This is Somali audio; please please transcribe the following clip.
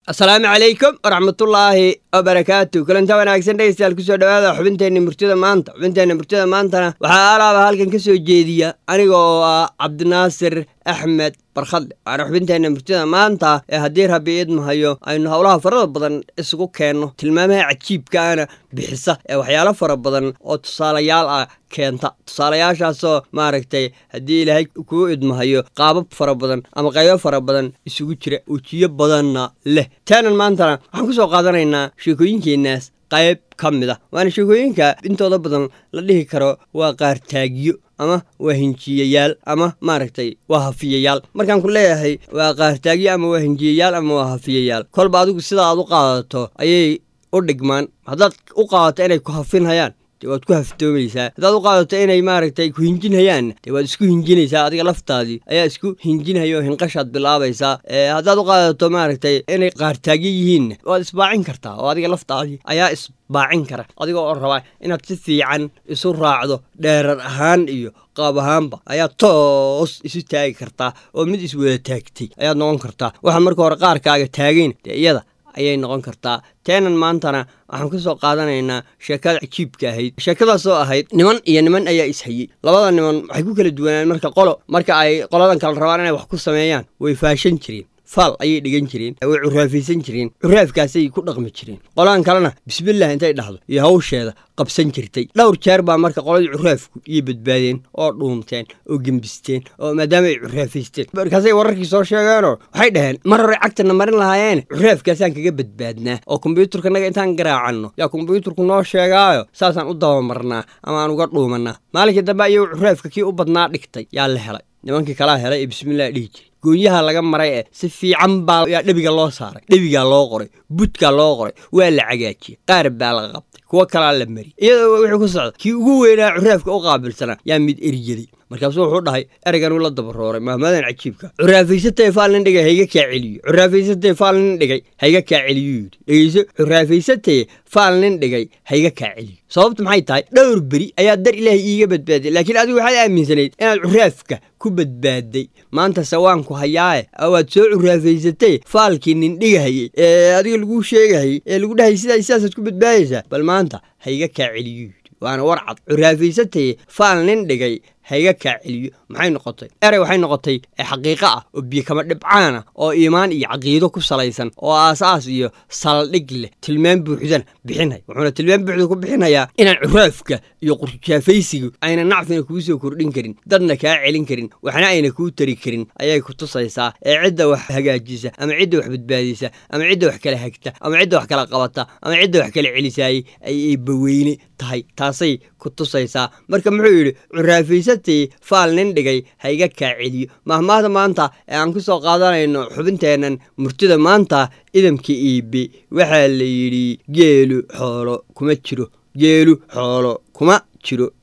asalaamu calaykum waraxmatullaahi wabarakaatu kulanta wanaagsan dhegeystayaal kusoo dhawaada xubinteenna murtida maanta xubinteenna murtida maantana waxaa alaaba halkan ka soo jeediya aniga oo ah cabdinaasir axmed barkhadle waana xubinteenna murtida maanta ee haddii rabbi idmahayo aynu howlaha farada badan isugu keenno tilmaamaha cajiibkaana bixisa ee waxyaalo fara badan oo tusaalayaal ah keenta tusaalayaashaasoo maaragtay haddii ilaahay kuu idmahayo qaabab fara badan ama qaybo fara badan isugu jira ujiyo badanna leh taanan maantana waxaan ku soo qaadanaynaa sheekooyinkeenaas qayb ka mid ah waana sheekooyinka intooda badan la dhihi karo waa qaartaagyo ama waa hinjiyayaal ama maaragtay waa hafiyayaal markaan ku leeyahay waa qaartaagyo ama waa hinjiyayaal ama waa hafiyayaal kolba adigu sida aad u qaadato ayay u dhigmaan haddaad u qaadato inay ku hafinhayaan dee waad ku haftoomaysaa haddaad u qaadato inay maaragtay ku hinjinhayaanna dee waad isku hinjinaysaa adiga laftaadii ayaa isku hinjinhaya oo hinqashaad bilaabaysaa haddaad u qaadato maaragtay inay qaartaagyo yihiinna waad isbaacin kartaa oo adiga laftaadii ayaa isbaacin kara adiga oo rabaa inaad si fiican isu raacdo dheerar ahaan iyo qaab ahaanba ayaad toos isu taagi kartaa oo mid iswada taagtay ayaad noqon kartaa waxaa marka hore qaarkaaga taagayn dee iyada ayay noqon kartaa teenan maantana waxaan ka soo qaadanaynaa sheekada cajiibka ahayd sheekadaasoo ahayd niman iyo niman ayaa ishayey labada niman waxay ku kala duwanaan marka qolo marka ay qoladan kale rabaan inay wax ku sameeyaan way faashan jireen faal ayay dhigan jireen way curaafaysan jireen curaafkaasay ku dhaqmi jireen qoladan kalena bismillaah intay dhahdo iyo hawsheeda qabsan jirtay dhowr jeer baa marka qoladii curaafku iyo badbaadeen oo dhuumteen oo gembisteen oo maadaama ay curaafaysteen markaasay wararkii soo sheegeenoo waxay dhaheen mar hore cagtana marin lahaayeen curaafkaasaan kaga badbaadnaa oo kombyuutarkanaga intaan garaacanno yaa kombyuutarku noo sheegaayo saasaan u dabamarnaa ama aan uga dhuumannaa maalinkii dambe ayuu curaafka kii u badnaa dhigtay yaa la helay nimankii kalaa helay ee bismillaah dhihi jiray goonyaha laga maray ee si fiican baa yaa dhebiga loo saaray dhebigaa loo qoray budkaa loo qoray waa la cagaajiyey qaar baa la qabtay kuwo kalaa la mariyey iyadoo wuxuu ku socda kii ugu weynaa curaafka u qaabilsanaa yaa mid eryaday markaasuu wuxuu dhahay ereygan uu la dabarooray mahmadan cajiibka curaafaysatae faal nin dhigay hayga kaa celiyo curaafaysatae faal nin dhigay hayga kaa celiyo yidhi dhegeyso curaafaysatae faal nin dhigay hayga kaa celiyo sababtu maxay tahay dhowr beri ayaa dar ilaahay iiga badbaaday laakiin adigu waxaad aaminsanayd inaad curaafka ku badbaaday maanta sawaanku hayaae waad soo curaafaysatay faalkii nin dhigahayey ee adiga laguu sheegahayey ee lagu dhahay sidaa sidaasaad ku badbaadaysaa bal maanta hayga kaa celiyo yidhi waana warcad curaafaysataye faal nin dhigay hayga kaa celiyo maxay noqotay erey waxay noqotay xaqiiqo ah oo biyo kama dhibcaana oo iimaan iyo caqiido ku salaysan oo aasaas iyo saldhig leh tilmaan buuxdana bixinaya wuxuuna tilmaan buuxda ku bixinayaa inaan curaafka iyo qurjaafaysigu ayna nacfina kuu soo kordhin karin dadna kaa celin karin waxna ayna kuu tari karin ayay ku tusaysaa ee cidda wax hagaajisa ama cidda wax badbaadisa ama cidda wax kala hagta ama cidda wax kala qabata ama cidda wax kala celisaayey ayay baweyne tahay taasay ku tusaysaa marka muxuu yidhi curaafaysatii faal nin dhigay hayga kaa celiyo mahmaahda maanta ee aan ku soo qaadanayno xubinteennan murtida maanta idamka iibe waxaa la yidhi geelu xoolo kuma jiro geelu xoolo kuma jiro